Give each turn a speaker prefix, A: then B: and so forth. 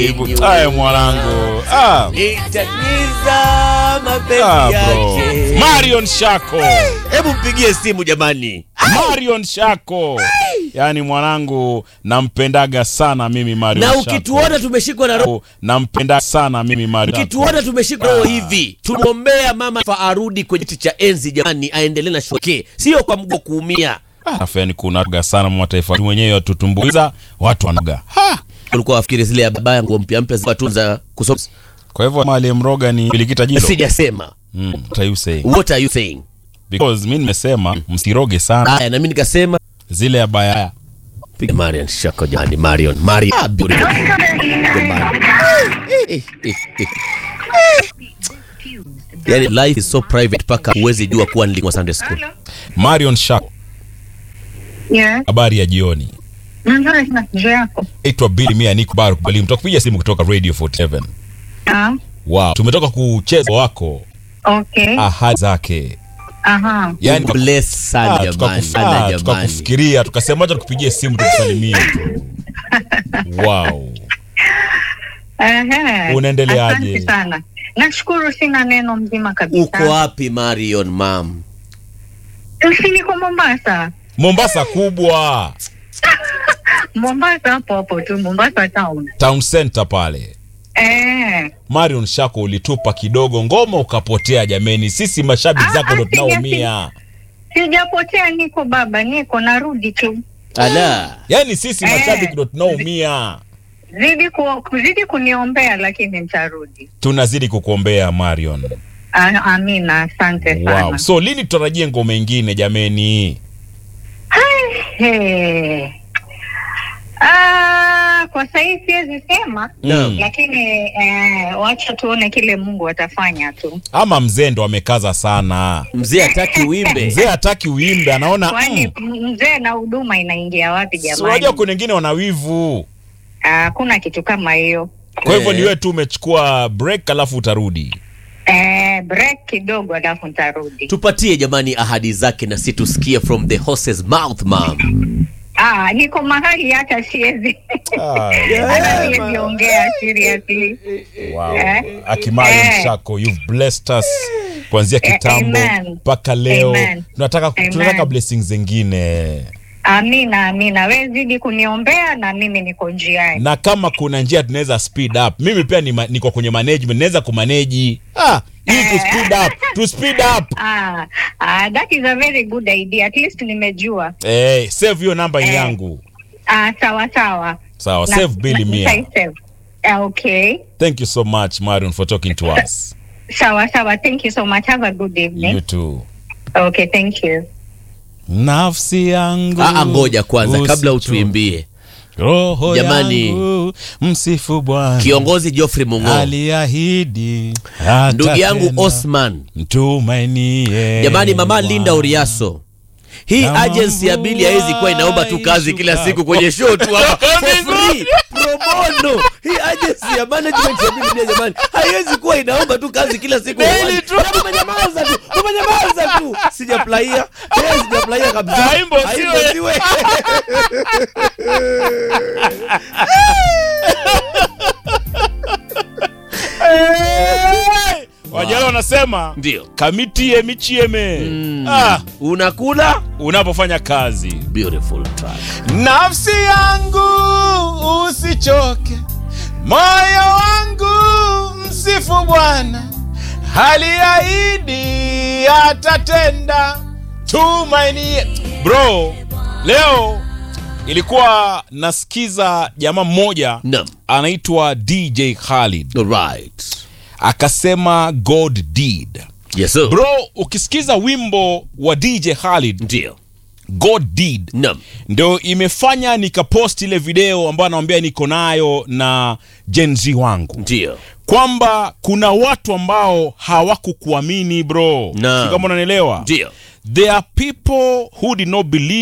A: Aya mwanangu. Ah.
B: Nitaniza mapenzi
A: Ah, bro.
B: yake.
A: Marion Shako.
B: Hebu mpigie simu jamani.
A: Marion Shako. Yaani mwanangu nampendaga sana mimi Marion
B: Na
A: Shako.
B: ukituona tumeshikwa na roho,
A: nampenda sana mimi Marion. Shako.
B: ukituona tumeshikwa na roho hivi, tunaombea mama fa arudi kwenye kiti cha enzi jamani, aendelee na shoke, sio kwa mgo kuumia.
A: Alafu yani kunaga sana mataifa mwenyewe watutumbuiza watu wanaga. Ha!
B: Ulikuwa wafikiri zile ya baba yangu mpya mpya za tunza kusoma.
A: Kwa hivyo mali mroga ni bilikita jilo.
B: Sijasema.
A: Mm, what are you saying?
B: What are you saying?
A: Because mimi nimesema msiroge sana
B: Haya, na mimi nikasema
A: zile ya baya.
B: piga Marion Shako jamani, Marion, Marion. Ah, beautiful. Jamani. Eh, eh, eh. Yani life is so private paka huwezi jua kuwa nilikuwa Sunday school.
A: Marion Shako,
C: Yeah.
A: habari ya jioni.
C: Nzuri sana njoo yako.
A: Naitwa Billy Mia niko Baru Balim. Tutakupigia simu kutoka Radio 47.
C: Ah,
A: Wow, tumetoka kucheza wako
C: okay.
A: ahadi zake.
C: Aha.
A: Yaani
B: Bless sana
A: Ah,
B: jamani,
A: tukakufa-
B: sana
A: ah,
B: jamani.
A: tukakufikiria tukasema acha tukupigie simu tukusalimie tu. Wow.
C: Ehe.
A: Unaendeleaje?
C: Asante sana. Nashukuru sina neno mzima kabisa.
B: Uko wapi Marion mam?
C: Si niko Mombasa.
A: Mombasa kubwa,
C: Mombasa hapo hapo tu Mombasa town.
A: town center pale.
C: Eh.
A: Marion Shako ulitupa kidogo ngoma ukapotea jameni. Sisi mashabiki
C: Ah,
A: zako ndo
C: ah, sija-
A: tunaumia.
C: Sijapotea niko baba, niko narudi tu.
B: Ala.
A: Yaani sisi
C: Eh.
A: mashabiki ndo tunaumia.
C: Zidi ku, kuzidi kuniombea lakini nitarudi.
A: Tunazidi kukuombea Marion.
C: Ah, amina, asante sana.
A: Wow. So lini tutarajie ngoma ingine jameni?
C: Hey. Ah, kwa sahii siwezi sema
A: Naam.
C: lakini eh, wacha tuone kile Mungu atafanya tu.
A: Ama mzee ndo amekaza sana.
B: Mzee hataki uimbe.
A: Mzee hataki uimbe, anaona
C: Kwani
A: mm,
C: mzee na huduma inaingia wapi
A: si
C: jamani?
A: unajua kuna wengine wana wivu.
C: Ah, Hakuna kitu kama hiyo.
A: Kwa hivyo
B: Eh.
A: ni wewe tu umechukua break alafu utarudi.
C: Eh, break kidogo alafu nitarudi.
B: Tupatie jamani ahadi zake na si tusikie from the horse's mouth mam.
C: Ah, niko mahali hata siwezi
A: Ah,
C: hata siwezi ongea seriously.
A: wow.
C: Eh.
A: Akimari
C: Eh.
A: Mshako, you've blessed us kuanzia
C: Eh,
A: kitambo
C: amen.
A: mpaka leo.
C: Amen.
A: Tunataka
C: Amen.
A: tunataka blessings zingine.
C: Amina, amina. Wewe zidi kuniombea na mimi niko njiani.
A: Na kama kuna njia tunaweza speed up. Mimi pia ni ma, niko kwenye management, naweza kumanage. Ah, ili tu speed up, to speed up.
C: Ah, ah, that is a very good idea. At least nimejua.
A: Eh, save hiyo namba
C: Eh.
A: yangu.
C: Ah, sawa sawa.
A: Sawa,
C: Na-
A: save Billy
C: na-
A: Mia.
C: nitaisave. Ah, Okay.
A: Thank you so much Marion for talking to us.
C: Sawa sawa. Thank you so much. Have a good evening.
A: You too.
C: Okay, thank you.
A: Nafsi yangu.
B: Ah, ngoja kwanza kabla
A: usicho-
B: utuimbie.
A: Roho
B: Jamani.
A: yangu msifu Bwana.
B: Kiongozi Geoffrey Mungo.
A: aliahidi
B: Ndugu yangu
A: atatenda.
B: Osman.
A: mtumainie
B: Jamani mama
A: Bwana.
B: Linda Uriaso. Hii
A: Kama
B: agency ya Bili haiwezi kuwa inaomba tu kazi kila
A: ishuka.
B: siku kwenye show tu hapa for free pro bono. Hii agency ya management ya Bili Mia jamani haiwezi kuwa inaomba tu kazi kila siku.
A: Daily tu.
B: Hebu Umenyamaza tu. Umenyamaza tu. Sijaplaia. Yes, sijaplaia kabisa.
A: Haimbo siwe.
B: siwe.
A: Hey! Wajala wanasema
B: Ndio.
A: kamitie michieme ah,
B: Unakula
A: unapofanya kazi
B: beautiful track.
A: nafsi yangu usichoke moyo wangu msifu bwana haliahidi atatenda tumainie bro leo ilikuwa nasikiza jamaa mmoja
B: Naam.
A: anaitwa dj khalid
B: Alright.
A: akasema god did
B: Yes sir.
A: bro ukisikiza wimbo wa dj khalid
B: Ndio.
A: god did
B: Naam.
A: ndo imefanya nikapost ile video ambayo anawambia niko nayo na jenzi wangu
B: Ndio.
A: kwamba kuna watu ambao hawakukuamini bro
B: Naam.
A: Si kama unanielewa
B: Ndio.
A: there are people who did not believe